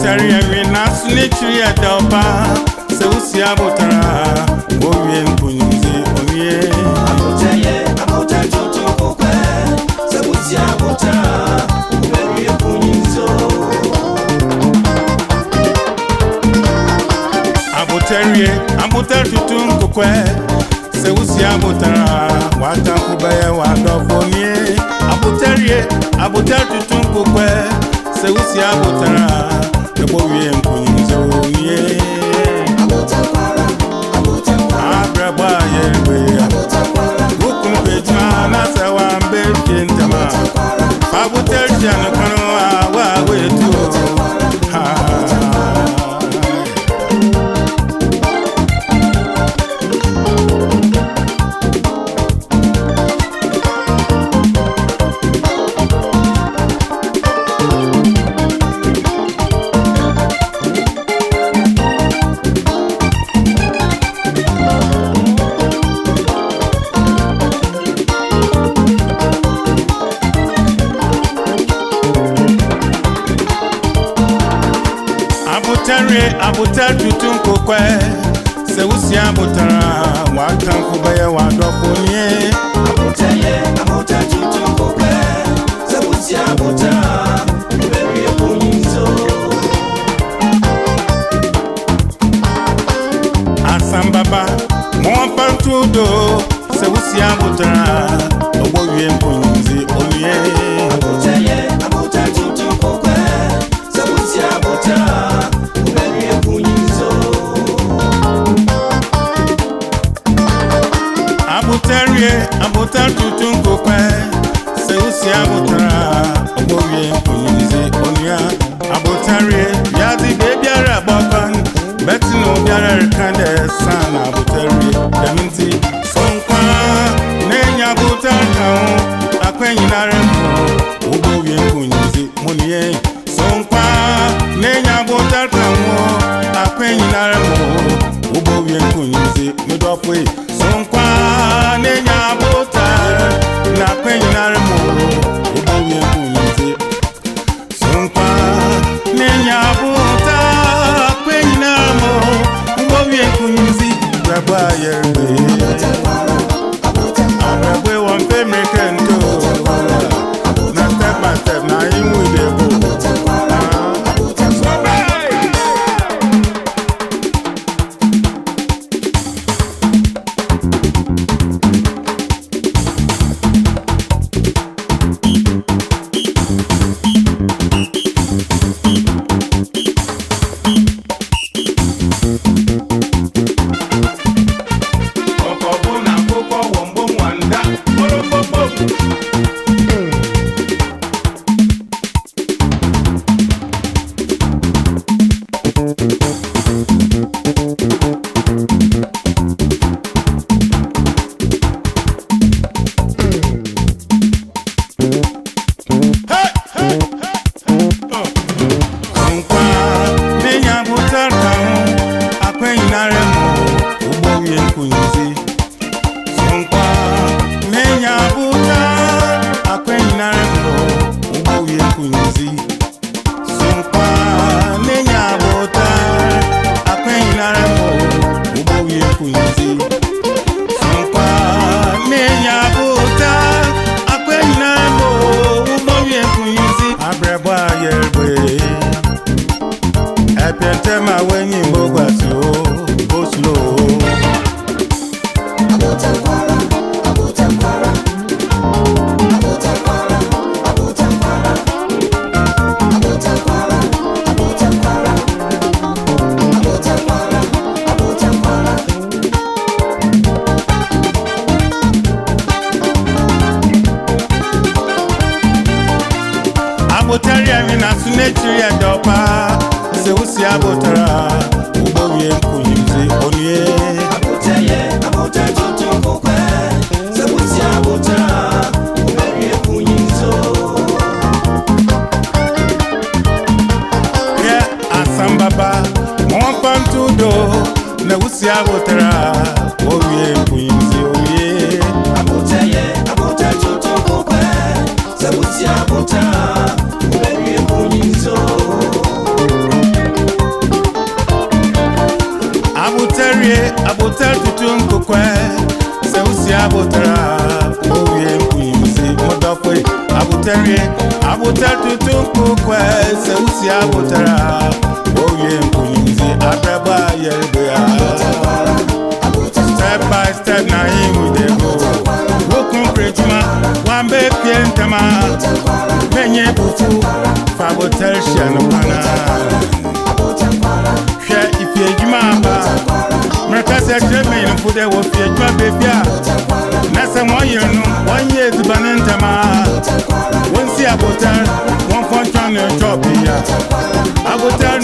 abụtara ya nri na asụ n'echiri ya dị ọba sɛ wosi abotara wowie nkunimdzi owie Aboteye, abote tuntun kukwe, sebuti abota, ubewie kunyinzo. abotarie abota tutu nkokwe sɛ wosi abotara watamfo bɛyɛ wadɔfonie abotarie abota tutu nkokwe sɛ wosi abotara ɛbɔ wie nkunimdzi owie Abotakwara, abotakwara, abrɛbɔ a yɛrebe abotakwara, wokunu bɛgyina na sɛ wambɛ fie ntɛma abotakwara, Fabuterja no kono awa wetu ha Abutare abutar tutu nkokwe sɛ wosi abotara watamfo bɛyɛ wadɔfo nie aboteye, abote tuntun kukwe, sebuti abota, ubewie kunyinzo. asambaba mɔmpantudo sɛ wosi abotara ɔbɔ wie nkonyinzi onie Aboteye, abote tuntun kukwe, sebuti abota, ubewie kunyinzo. abutarie abutar tutu nkokwe sɛ wosi abotara ɔbɔ wie nkonyinzi onua abutarie wiadze beebiara bɔkɔn bɛte na obiara reka dɛ san na abutarie dɛm nti so nkwa na enya abutar ka ho akwannyinare mpo wobɔ wie nkonyinzi munie so nkwa na enya abutar ka ho akwannyinare mpo wobɔ wie nkonyinzi medɔfoe so nkwa na enya abutar na akwannyinare mpo wobɔ wie nkonyinzi Sunkwa nenya buta kwenyina mo Mbowie kunyizi Rabwa yerbe Arabwe wampe mekento Na step by step na imu idebo Ọkọ̀bụ na akụkọ wọmbo nwanda Kpọrọkpọkpọ nkwa nenya butaka akwenyinare mo ugbowie nkunyizi nkwa nenya buta akwenyinare mo ugbowie nkunyizi nkwa nenya buta akwenyinare mo ugbowie nkunyizi nkwa nenya buta akwenyinare mo ugbowie nkunyizi abrẹbọ ayẹrẹ ẹ̀pẹ̀tẹ́ máa wẹ́yìn gbogbo àti ó ó slow ó. Abotakwara, abotakwara, abotakwara, abotakwara, abotakwara, abotakwara, abotakwara, abotakwara. abotari anyị na-asụ n'echiri ya dị ọpa sị ụsị abotara ụgbọ wie nkunyimzi onye Aboteye, abote tuntun kukwe, sebuti abota, ubewie kunyinzo. ya asambaba mọmpantudo na ụsị abotara owie nkunyimzi onye Aboteye, abote tuntun kukwe, sebuti abota, ubewie kunyinzo. abotar tutu nkokwe sɛ wosi abotara owie mpunyimsi modɔfoe abotarie abotar tutu nkokwe sɛ wosi abotara owie mpunyimsi abrabɔ a yɛrebea step by step na him we dey go wokun kuretuma wambe pie ntama menye bufu fabotar hyɛ no kwana hwɛ ifi adwuma aba mmerɛka sɛ kyerɛ mmanyinfo dɛ wɔfi adwuma baabi a na sɛ wɔyere no wɔnyɛ adubane ntama wɔnsi abotar wɔmfɔ ntwa ne ntwɔ pii a abotar